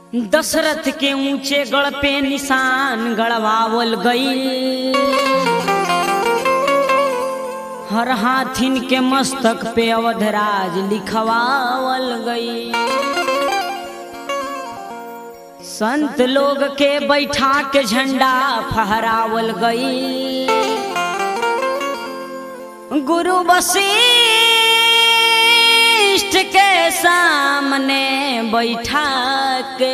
दशरथ के ऊंचे गढ़ पे निशान गढ़वावल गई हर हाथिन के मस्तक पे अवधराज लिखवावल गई संत लोग के बैठा के झंडा फहरावल गई गुरु वशिष्ठ के सामने बैठा के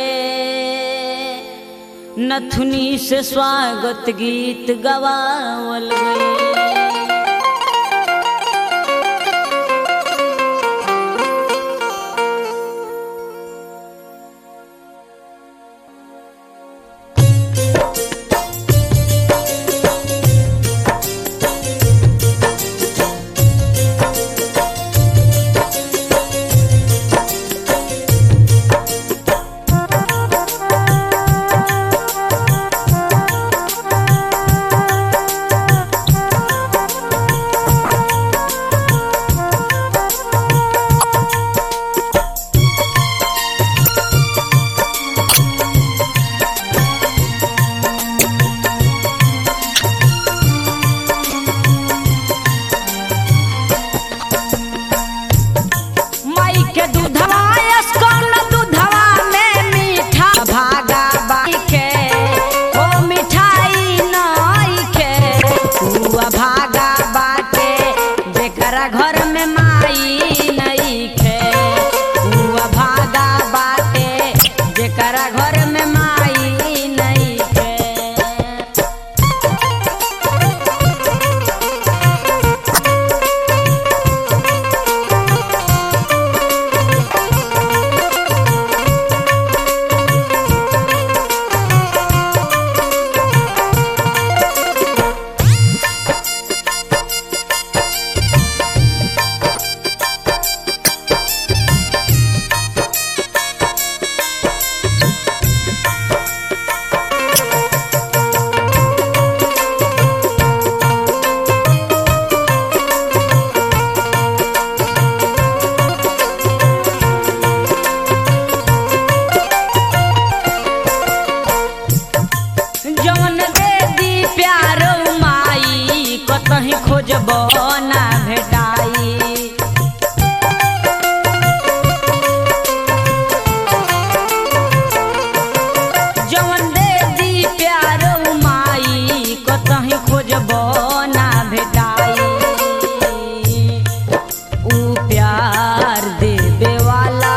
नथुनी से स्वागत गीत गवावल गई माई के दूधवा अस्कन दूधवा में मीठा भागा बाई के ओ मिठाई नई के हुआ भागा बाटे जेकरा घर में माई नई के हुआ भागा बाटे जेकरा घर में माई नई के जवन दे दी प्यारो माई कतही खोजब ना भेटाई जवन दे दी प्यारो माई कतही खोजब ना भेटाई ऊ प्यार देवे वाला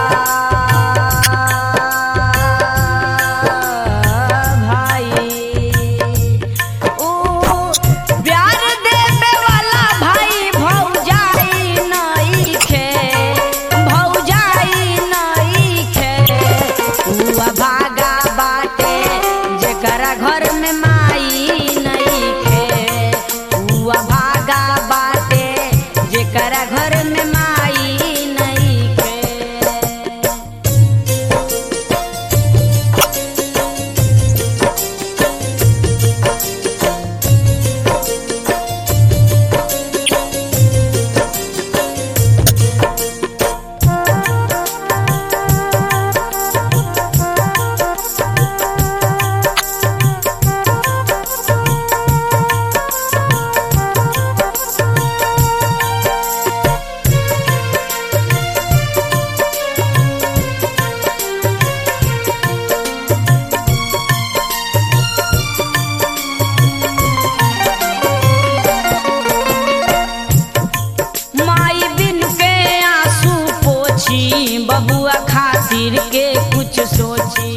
भाई ऊ प्यार देवे वाला भाई भौजाई नई खे भौजाई नई खे ऊ भागा बाटे जेकरा घर में माई नई खे ऊ भागा बाटे जेकरा घर में माई नई खे माई बिन के आंसू पोछी बबुआ खातिर के कुछ सोची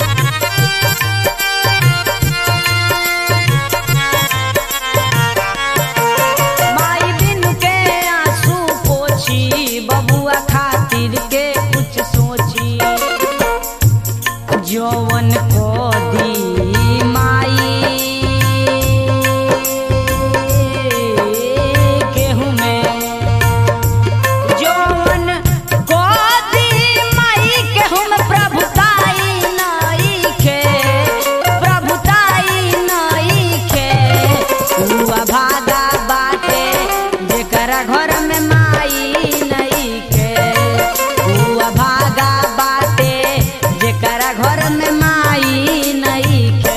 माई बिन के आंसू पोछी बबुआ खातिर के कुछ सोची जौवन को दी माई केहू में जौवन को दी माई केहू में प्रभुताई नई खे प्रभुताई नई खे हुआ भागा बाटे जेकरा घर में माई नई खे हुआ भागा बाटे जेकरा घर घर में माई नईखे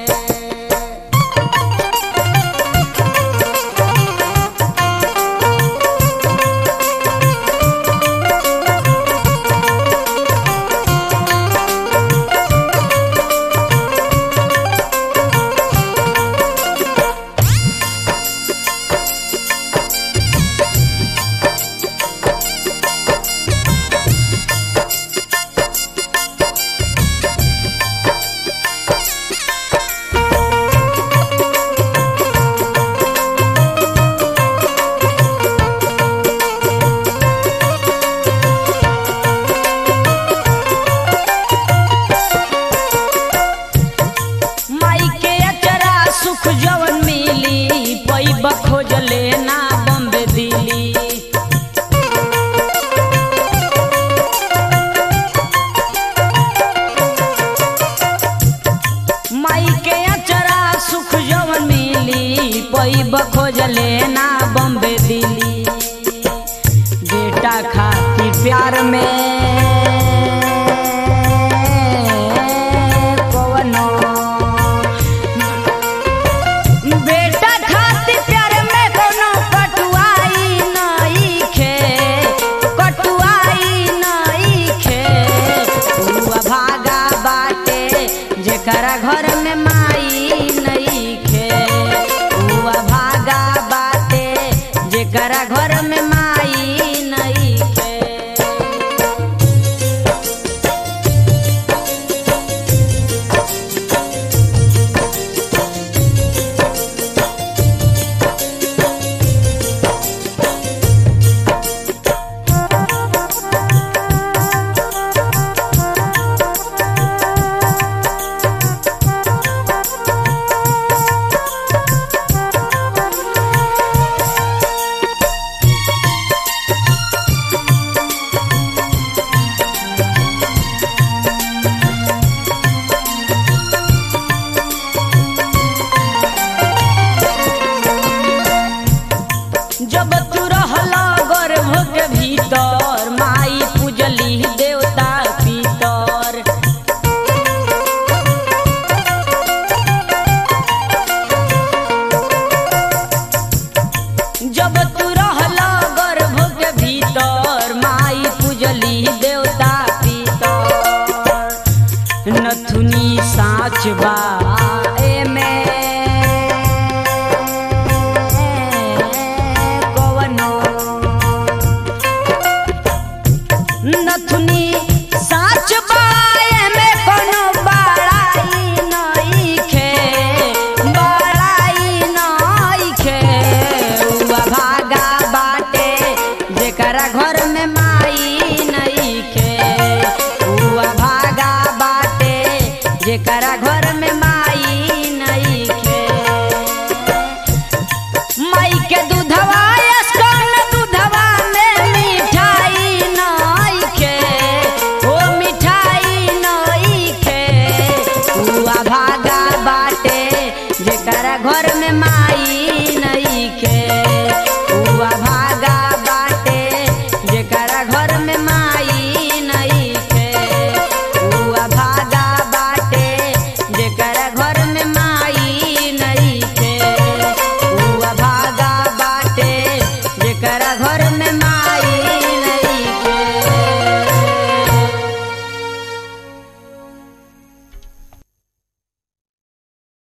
माई के अचरा सुख जवन मिली पैब खोजले ना बम्बे दिली माई के अचरा सुख जवन मिली पैब खोजले ना बम्बे दिली बेटा खाती प्यार में कवनो बेटा खाती प्यार में कोनो कटुआई नईखे कटुआई नईखे हुआ भागा बाटे जेकरा घर में माई नईखे हुआ भागा बाटे जेकरा घर में माई नईखे जब तू रहला गर्भ के भीतर माई पूजली देवता पितर जब तू रहला गर्भ के भीतर माई पूजली देवता पितर नथुनी साच बा एमे कवनो नथुनी साच बाए में कोनो बड़ाई नईखे बड़ाई नईखे हुआ भागा बाटे जेकरा घर में माई नईखे हुआ भागा बाटे जेकरा घर में माई नईखे माई के दूधवा अस्कन दूधवा में मिठाई नईखे ओ मिठाई नईखे हुआ भागा बाटे जेकरा घर में माई